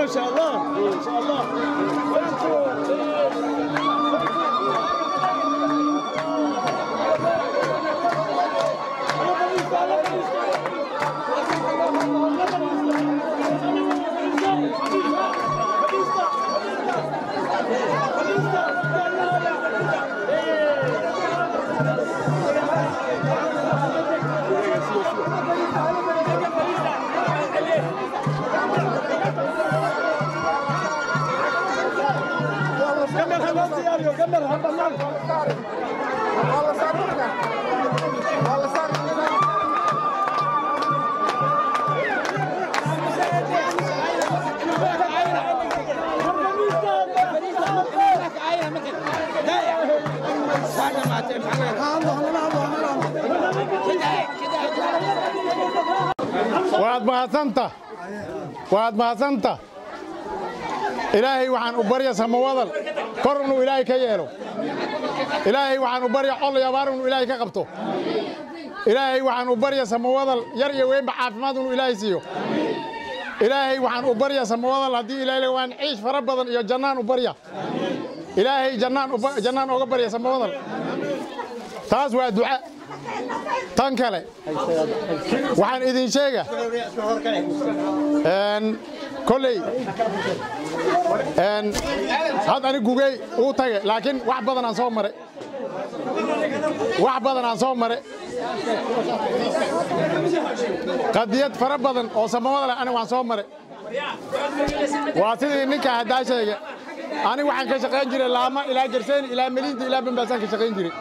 ما شاء الله ما شاء الله كمل هالنص يا ريو كمل هالبنان waad mahadsanta waad mahadsanta ilaahay waxaan u barya samawadal kor inuu ilaahay ka yeelo ilaahay waxaan u barya col iyo abaar inuu ilaahay ka qabto ilaahay waxaan u barya samawadal yar iyo weynba caafimaad inuu ilaahay siiyo ilaahay waxaan u barya samawadal haddii ilaahay waan ciish fara badan iyo jannaan u barya ilaahay jannaan uba- jannaan ooga barya samawadal taas waa duca tan kale waxaan idin sheega een, kolley een, had ani gugey uu tage laakiin wax badan aan soo mare wax badan aan soo mare qadiyad fara badan oo samawada leh aniga waan soo mare waa sidii ninka haddaa sheega aniga waxaan ka shaqayn jiray laama ilaa gerseeni ilaa meliinta ilaa bambaasaan ka shaqayn jiray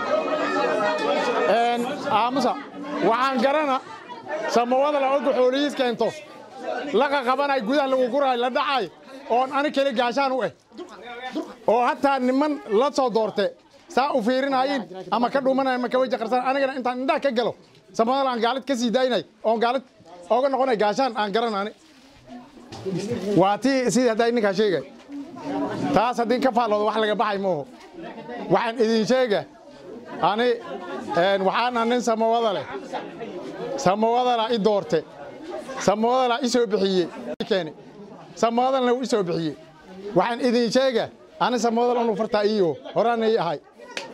Een, aamusa waxaan garana samawada la oga xoolihiis keento laqa qabanay gudaha lagu guraay la dhacay oon ani keli gaashaan u eh oo hataa niman la soo doorte saa u fiirinayin ama ka dhumanay ama ka weji qarsan anigana intaan indhaha ka galo samawada aan gaalid ka sii daynay oon gaalid ooga noqonay gaashaan aan garan ani waa tii sidii haddaa ninkaa sheegay taas haddii ka faalloodo wax laga baxay mooho waxaan idin sheega ani een, waxaana nin samawada leh samawadala i doorte samawadala i soo bixiyey keene samawadalna wuu i soo bixiyey waxaan idin sheega ani samawadal unu fartaa iyo horaana ii ahay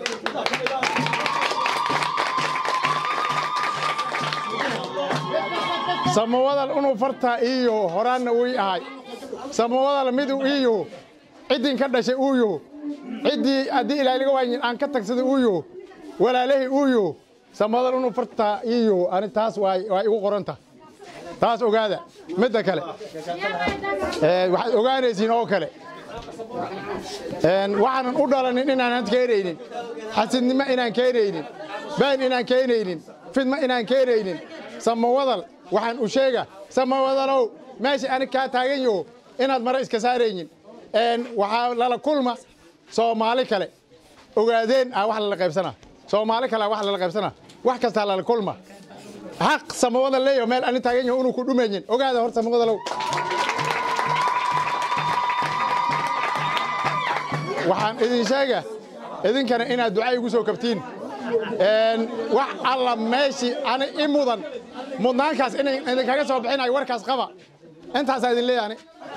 samawadal unu fartaa iyo horaanna uu ii ahay samawadal miduu iyo ciddin ka dhashay uu yo ciddii haddii ilaahay laga waayin aan ka tagsaday uu yo walaalahii uu yo samadal unu fartaa iyo ani taas waa waa igu qoranta taas ogaada midda kale ee, waxaad ogaanaysiin oo kale een, waxaanan u dhalanin inaanan keenaynin xasidnimo inaan keenaynin been inaan keenaynin fidmo inaan keenaynin samawadal waxaan u sheega samawadalow meesha ani kaa taagan yaho inaad mare iska saaraynin een, waxaa lala kulma soomaali kale ogaadeen ah wax lala qaybsana soomaali kale ah wax lala qaybsana wax kastaa lala kulma xaq samawada leeyo meel ani taagan yaho inuu ku dhumaynin ogaada hor samawadalow waxaan idin sheega idinkana inaad duca igu soo kabtiin Een, wax alla meeshii ani i mudan mudnaankaas inay idinkaga soo bixinayo warkaas qaba intaasaa idin leeyahay ani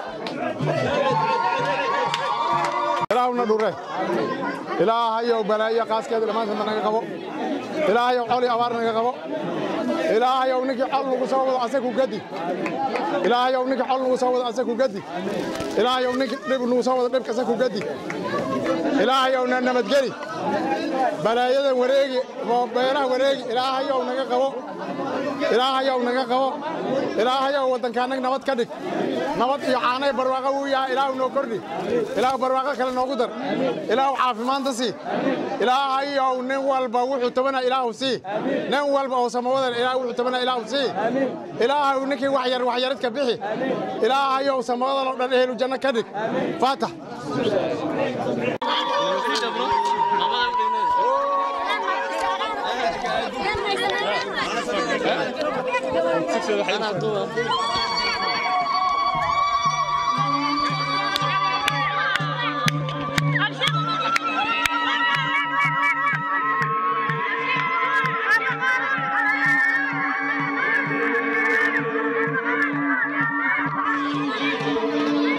ilaahuna dhure ilaahayow balaayo qaaskeeda dhammaantoodna naga qabo ilaahayow col iyo abaar naga qabo ilaahayow ninkii col nagu soo wado asagu gadi ilaahayow ninkii col nagu soo wado asagu gadi ilaahayow ninkii dhib nagu soo wado dhibka asagu gadi ilaahayow na nabadgeli balaayadan wareegi oo beeraha wareegi ilaahayow naga qabo ilaahayow naga qabo ilaahayow waddankaanag nabad ka dhig nabad iyo caanay barwaaqo wuu yahay ilaahu noo kordhi ilaahu barwaaqo kale noogu dar ilaahu caafimaanta sii ilaahayow nin walba wuxuu tabanaa ilaahu sii nin walba oo samawadan ilaahu wuxuu tabanaa ilaahu sii ilaahaw ninkii waxyar waxyaridka bixi ilaahayow samawadan oo dhan ehelu janno ka dhig faatax Thank you.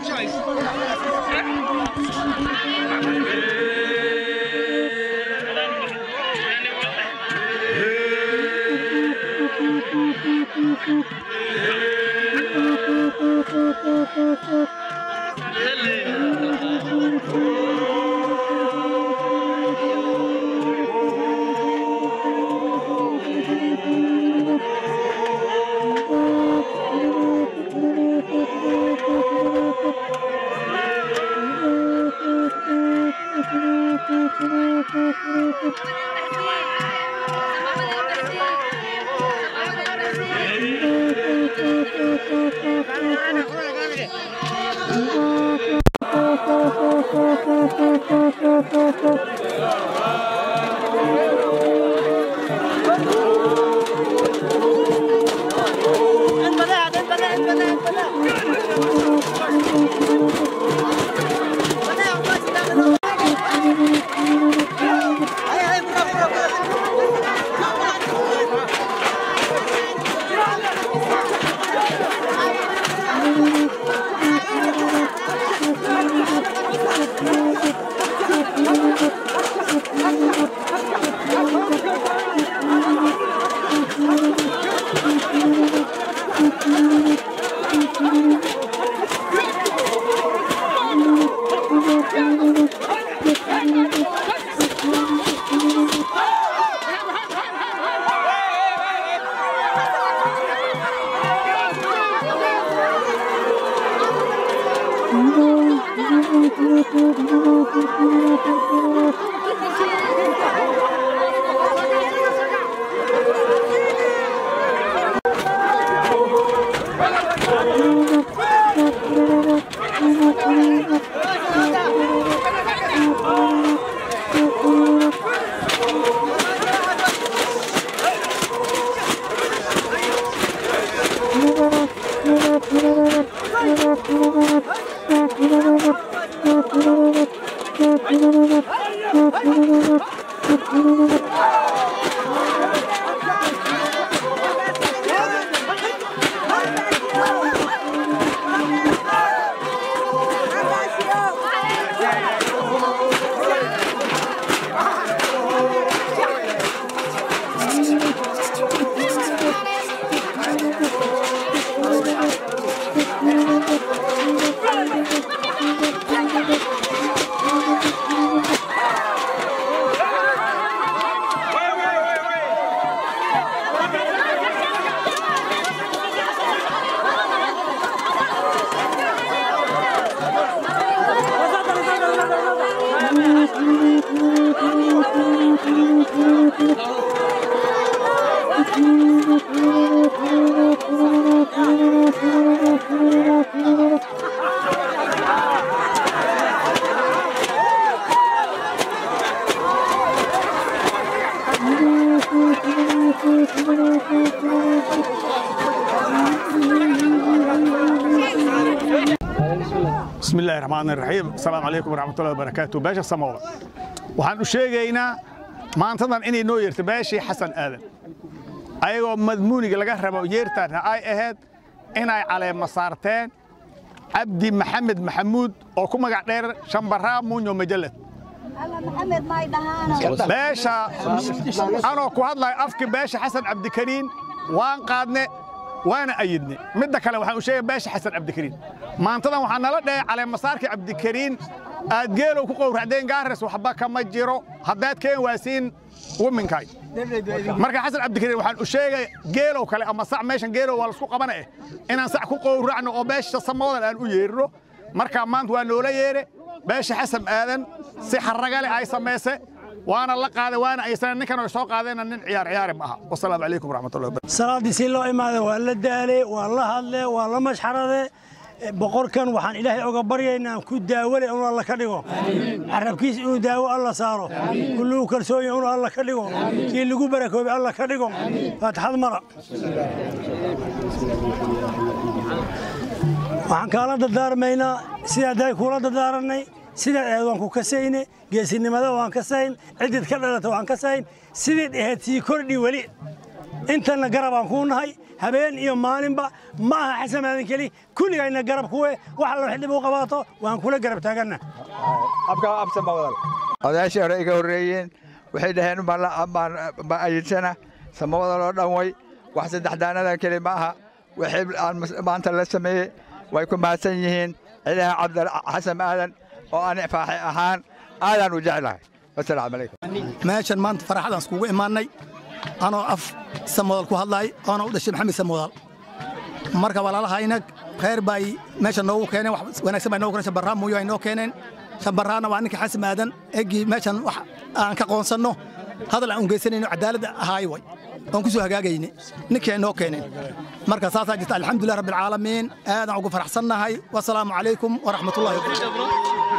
بسم الله الرحمن الرحيم السلام عليكم ورحمة الله وبركاته باشا سموه waxaan u sheegaynaa maantadan inay noo yeerto baashii xasan aadan ayagoo madmuuniga laga rabo yeertaana ay ahayd inay caleema saarteen cabdi maxamed maxamuud oo ku magac dheer shambaraa muunyo majalad beesha anoo ku hadlayo afki beesha xasan cabdikariin waan qaadne waana ayidne midda kale waxaan u sheegay beesha xasan cabdikariin maantadan waxaa nala dhehey caleemasaarkii cabdikariin aad geelow ku qowracdeen gaares waxba kama jiro haddaad keen waasiin wiminkaay marka xasan cabdikariin waxaan u sheegay geelow kale ama sac meeshan geelow waa laisku qabana eh inaan sac ku qowracno oo beesha samoodan aan u yeerino marka maanta waa noola yeere beesha xasan aadan si xaragale ay samayse waana la qaaday waana aysan ninkan ay soo qaadeenna nin ciyaar ciyaari ma aha wasalaamu calaykum waraxmatullahi wabarakatu salaaddii si loo imaaday waa la daale waa la hadle waa la mashxarade boqorkan waxaan ilaahay oga baryaynaa ku daawale inuu alla ka dhigo carabkiis inuu daawo alla saaro kullugu kalsoonya inuu alla ka dhigo kii lagu barakoobay alla ka dhigo faatixad mara waxaan kaala dardaarmaynaa sidaa day kuula dardaaranay sidaad ahayd waan ku kasayne geesinimada waan kasayn ciddid ka dhalata waan kasayn sidayd ahayd sii kordhi weli intanna garabaan kuu nahay habeen iyo maalinba ma aha xasan aadan keli kulligayna garab kuwe wax alla wax dhib u qabaato waan kula garab taaganna odayaashii hore iga horreeyeen waxay dhaheen ma ayidsana samawada loo dhan way wax saddexdaanadan keli ma aha wixii aan maanta la sameeyey way ku mahadsan yihiin ciidaha cabdi xasan aadan oo aan faaxi ahaan aadaan u jeclahay wasalaamu calaykum meeshan maanta faraxadaan iskugu imaannay anoo af samodal ku hadlaay oona u dhashay maxamed samodal marka walaalahayna khayr baa ay meesha noogu keeneen wax wanaagsan baa noogu keeneen shambarraa muuyo ay noo keeneen shambarraana waa ninka xasan aadan eggii meeshan wax aan ka qoonsanno hadal aan ungeysanayno cadaaladda ahaay way oon ku soo hagaagayne ninkii ay noo keeneen marka saasaa jirta alxamdulilah rabbilcaalamiin aadaan ugu faraxsannahay wasalaamu calaykum waraxmatullahi wabarakatu